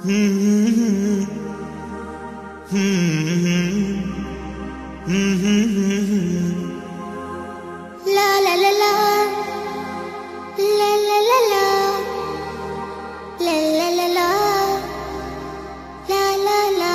La la la la La la la la La la la la La la la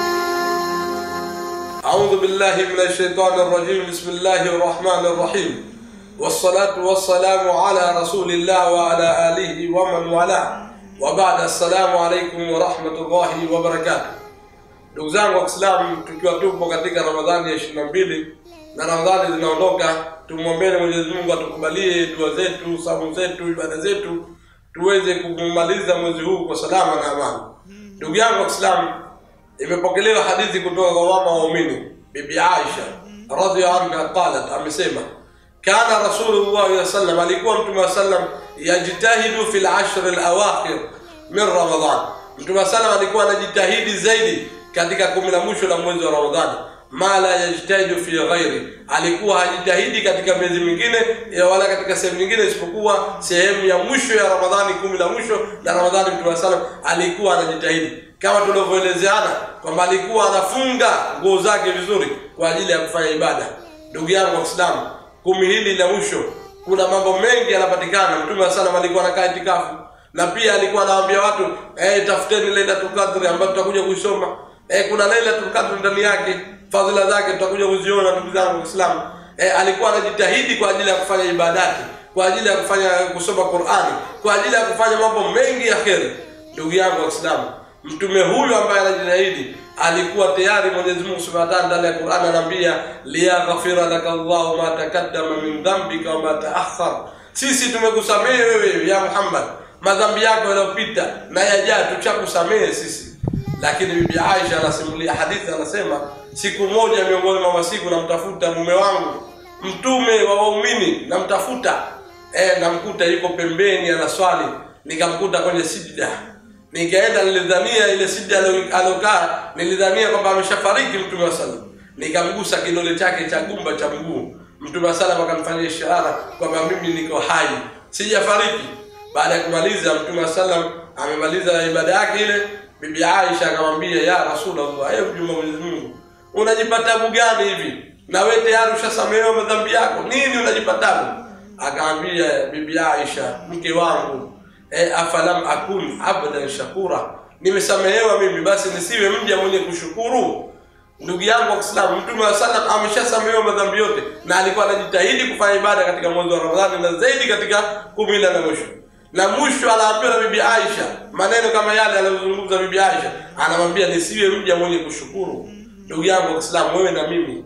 أعوذ بالله من الشيطان الرجيم بسم الله الرحمن الرحيم والصلاة والسلام على رسول الله وعلى آله ومن والاه وبعد السلام عليكم ورحمة الله وبركاته ndugu zangu wa Kiislamu tukiwa tupo katika Ramadhani ya ishirini na mbili na Ramadhani zinaondoka, tumwombeni Mwenyezi Mungu atukubalie dua zetu, saumu zetu, ibada zetu, tuweze kumaliza mwezi huu kwa salama na amani. Ndugu yangu wa Kiislamu, imepokelewa hadithi kutoka kwa mama waumini bibi Aisha radhiallahu anha qalat, amesema kana rasulullah sallallahu sallam, alikuwa mtume wa sallam yajtahidu fil ashr al awakhir min Ramadan. Mtume wa sallam alikuwa anajitahidi zaidi katika kumi la mwisho la mwezi wa Ramadhani ma la yajtahidu fi ghairi, alikuwa hajitahidi katika miezi mingine ya wala katika sehemu nyingine isipokuwa sehemu ya mwisho ya Ramadhani, kumi la mwisho la Ramadhani. Mtume wa sallam alikuwa anajitahidi kama tulivyoelezeana kwamba alikuwa anafunga nguo zake vizuri kwa ajili ya kufanya ibada. Ndugu yangu wa Kiislamu, kumi hili la mwisho kuna mambo mengi yanapatikana. Mtume wa sallam alikuwa anakaa itikafu na pia alikuwa anawaambia watu eh, tafuteni Lailatul Qadr ambayo tutakuja kuisoma. Eh, kuna Lailatul Qadr ndani yake, fadhila zake tutakuja kuziona ndugu zangu Waislamu. Eh, alikuwa anajitahidi kwa ajili ya kufanya ibadati, kwa ajili ya kufanya kusoma Qur'ani, kwa ajili ya kufanya mambo mengi ya kheri. Ndugu yangu Waislamu, mtume huyu ambaye anajitahidi alikuwa tayari Mwenyezi Mungu Subhanahu wa Ta'ala ndani ya Qur'an anaambia liyaghfira laka Allahu ma takaddama min dhanbika wa ma ta'akhkhar, sisi tumekusamehe wewe ya Muhammad madhambi yako yaliyopita na yajayo tuchakusamehe sisi. Lakini bibi Aisha anasimulia hadithi, anasema siku moja miongoni mwa masiku namtafuta mume wangu mtume wa waumini, namtafuta eh, namkuta yuko pembeni anaswali, nikamkuta kwenye sijda nikaenda nilidhania ile sijda alokaa nilidhania kwamba ameshafariki mtume wa sallam nikamgusa kidole chake cha gumba cha mguu mtume wa sallam akamfanyia ishara kwamba mimi niko hai sijafariki baada ya kumaliza mtume wa sallam amemaliza ibada yake ile bibi aisha akamwambia ya rasulullah ewe mjumbe wa mwenyezi mungu unajipa tabu gani hivi na wewe tayari ushasamehewa madhambi yako nini unajipa tabu akamwambia bibi aisha mke wangu e, afalam akun abdan shakura, nimesamehewa mimi, basi nisiwe mja mwenye kushukuru. Ndugu yangu wa Kiislamu, Mtume wa sallam ameshasamehewa madhambi yote, na alikuwa anajitahidi kufanya ibada katika mwezi wa Ramadhani na zaidi katika kumi la na mwisho. Na mwisho anaambiwa na bibi Aisha maneno kama yale aliyozungumza bibi Aisha, anamwambia nisiwe mja mwenye kushukuru. Ndugu yangu wa Kiislamu, wewe na mimi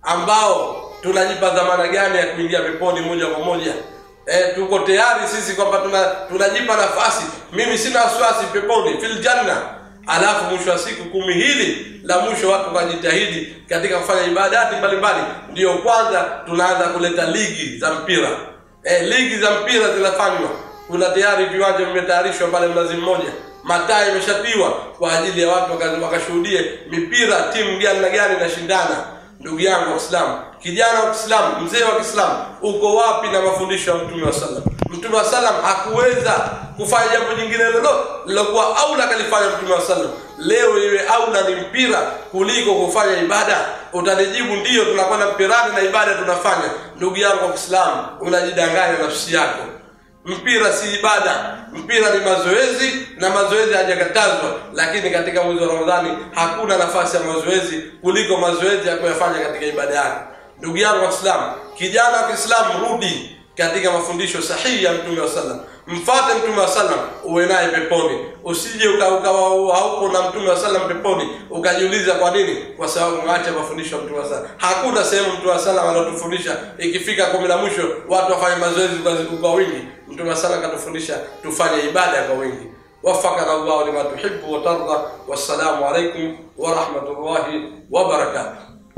ambao tunajipa dhamana gani ya kuingia peponi moja kwa moja? E, tuko tayari sisi kwamba tuna, tunajipa nafasi. Mimi sina wasiwasi peponi fil janna. Alafu mwisho wa siku kumi hili la mwisho watu wajitahidi katika kufanya ibadati mbalimbali, ndiyo kwanza tunaanza kuleta ligi za mpira. E, ligi za mpira zinafanywa, kuna tayari viwanja vimetayarishwa pale Mnazi Mmoja, mataa imeshatiwa kwa ajili ya watu wakashuhudie mipira, timu gani na gani inashindana. Ndugu yangu wa Kiislamu, kijana wa Kiislamu, mzee wa Kiislamu, uko wapi na mafundisho ya Mtume wa sallam? Mtume wa sallam hakuweza kufanya jambo jingine lolote lilokuwa aula kalifanya Mtume wa sallam. Leo iwe aula ni mpira kuliko kufanya ibada, utanijibu ndiyo, tunakwenda mpirani na ibada tunafanya. Ndugu yangu wa Kiislamu, unajidanganya nafsi yako. Mpira si ibada, mpira ni mazoezi na mazoezi hajakatazwa, lakini katika mwezi wa Ramadhani hakuna nafasi ya mazoezi kuliko mazoezi ya kuyafanya katika ibada yako. Ndugu yangu Waislamu, kijana wa Kiislamu, rudi katika mafundisho sahihi ya Mtume wa sallam, mfate Mtume wa sallam, uwe naye peponi. Usije ukawa hauko na Mtume wa sallam peponi ukajiuliza kwa nini? Kwa sababu umeacha mafundisho ya Mtume wa sallam. Hakuna sehemu Mtume wa sallam anatufundisha ikifika kumi la mwisho watu wafanye mazoezi kwa wingi. Mtume wa sallam katufundisha tufanye ibada kwa wingi. وفقنا الله لما تحب وترضى والسلام عليكم ورحمة الله وبركاته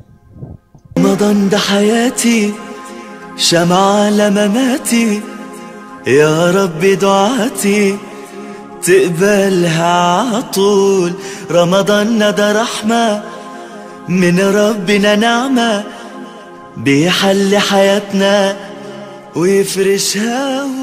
رمضان ده حياتي شمعة لمماتي يا رب دعاتي تقبلها عطول رمضان ده رحمة من ربنا نعمة بيحل حياتنا ويفرشها